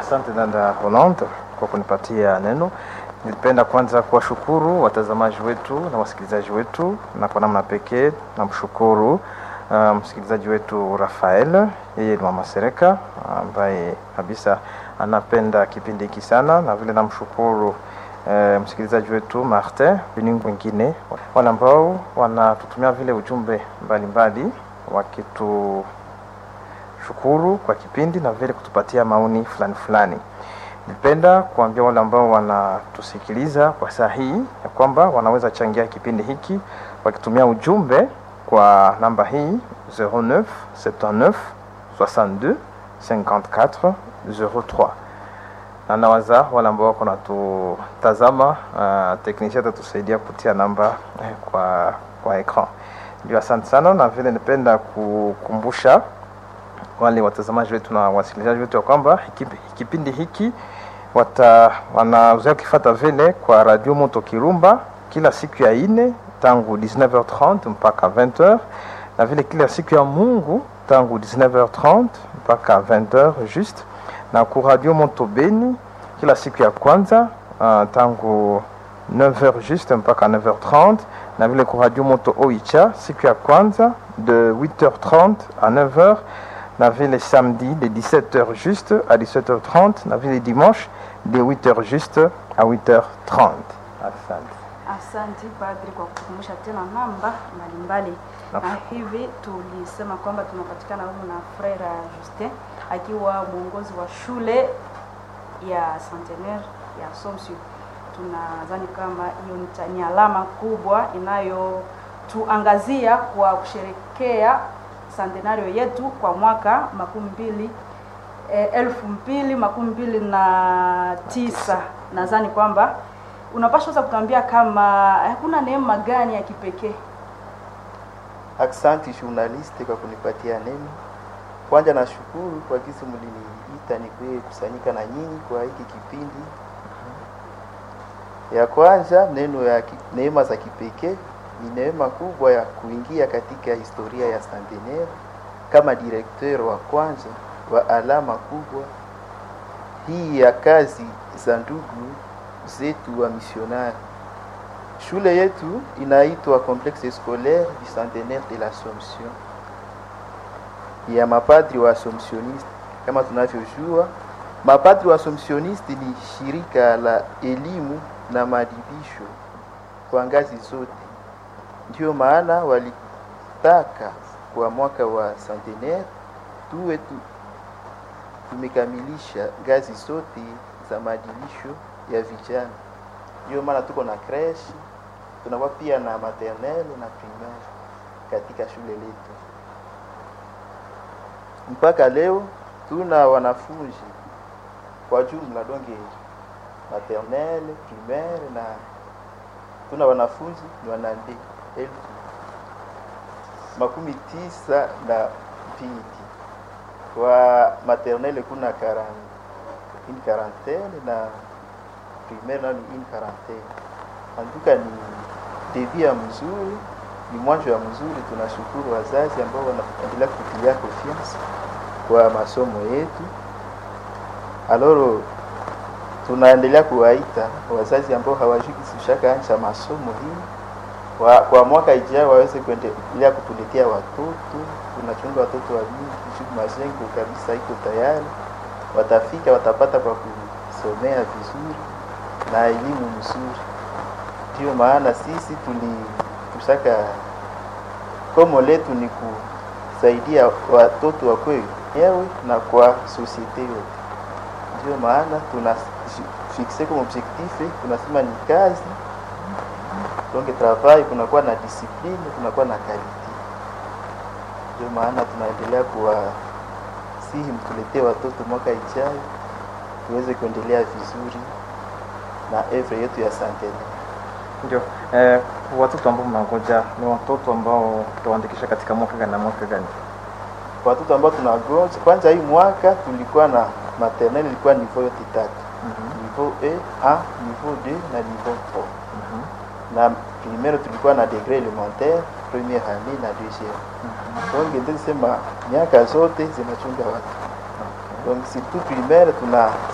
Asante dada Rolande kwa kunipatia neno. Nilipenda kwanza kuwashukuru watazamaji wetu na wasikilizaji wetu, na kwa namna pekee namshukuru uh, msikilizaji wetu Rafael, yeye ni mama Sereka ambaye kabisa anapenda kipindi hiki sana, na vile namshukuru uh, msikilizaji wetu Martin ni wengine wale ambao wanatutumia vile ujumbe mbalimbali wakitu shukuru kwa kipindi na vile kutupatia maoni fulani fulani. Nipenda kuambia wale ambao wanatusikiliza kwa saa hii ya kwamba wanaweza changia kipindi hiki wakitumia ujumbe kwa namba hii 09 79 62 54 03 na nawaza wale ambao wako natutazama, uh, teknisia atatusaidia kutia namba eh, kwa, kwa ekran. Ndio, asante sana, na vile nipenda kukumbusha wale watazamaji wetu na wasikilizaji wetu ya kwamba kipindi hiki wata wanaweza kufata vile kwa Radio Moto Kirumba kila siku ya ine tangu 19h30 mpaka 20h na vile kila siku ya Mungu tangu 19h30 mpaka 20h juste, na ku Radio Moto Beni kila siku ya kwanza uh, tangu 9h juste mpaka 9h30 na vile ku Radio Moto Oicha siku ya kwanza de 8h30 à 9h na vile samedi de 17h juste à 17h30 na vile dimanche de 8h juste à 8h30. Asante. Asante padri kwa kutukumbusha tena namba mbalimbali, na hivi tulisema kwamba tunapatikana humu na Frere Justin akiwa mwongozi wa shule ya Centenaire ya Assumption. Tunadhani kama hiyo ni alama kubwa inayotuangazia kwa kusherekea centenario yetu kwa mwaka makumi mbili eh, elfu mbili makumi mbili na tisa. Nadhani kwamba unapaswa sasa kutuambia kama hakuna neema gani ya kipekee. Aksanti journaliste kwa kunipatia neno. Kwanza nashukuru kwa kisi mliniita nikuye kusanyika na nyinyi kwa hiki kipindi. Ya kwanza neno ya neema za kipekee ni neema kubwa ya kuingia katika historia ya Centenaire kama direkteur wa kwanza wa alama kubwa hii ya kazi za ndugu zetu wa misionari. Shule yetu inaitwa Complexe Scolaire du Centenaire de l'Assomption ya mapadri wa Assomptioniste. Kama tunavyojua, mapadri wa Assomptioniste ni shirika la elimu na maadibisho kwa ngazi zote ndio maana walitaka kwa mwaka wa centenaire tuwe tu, tumekamilisha ngazi zote za maadilisho ya vijana. Ndio maana tuko na creche, tunakuwa pia na maternelle na primaire katika shule letu. Mpaka leo tuna wanafunzi kwa jumla donge maternelle, primaire na tuna wanafunzi ni wanande elfu makumi tisa na mbili kwa maternelle kuna karan, une quarantaine na primaire nani une quarantaine. Antuka ni debia mzuri, ni mwanzo ya mzuri. Tunashukuru wazazi ambao wanaendelea kutilia confiance kwa masomo yetu. Aloro tunaendelea kuwaita wazazi ambao hawajui kishaka anza masomo hii wa, kwa mwaka ijao waweze kuendelea kutuletea watoto. Tunachunga watoto wa mingi majengo kabisa iko tayari, watafika watapata kwa kusomea vizuri na elimu mzuri. Ndio maana sisi tuli tushaka komo letu ni kusaidia watoto wakwe wenyewe na kwa sosiete yote. Ndio maana tuna fixe comme objectif, tunasema ni kazi donc travail, kunakuwa na discipline, kunakuwa na quality. Ndio maana tunaendelea kuwasihi mtuletee watoto mwaka ijayo tuweze kuendelea vizuri na evre yetu ya Centenaire. Ndio eh, watoto ambao mnangoja ni watoto ambao tutawaandikisha katika mwaka gani na mwaka gani? Watoto ambao tunagonja kwanza, hii mwaka tulikuwa na maternelle ilikuwa niveau yote tatu mm -hmm. niveau A, niveau 2 na niveau 3 mm -hmm. na primaire tulikuwa na degré élémentaire première année na deuxième mm -hmm. donc ndio sema miaka zote zinachunga watu okay. donc surtout primaire tuna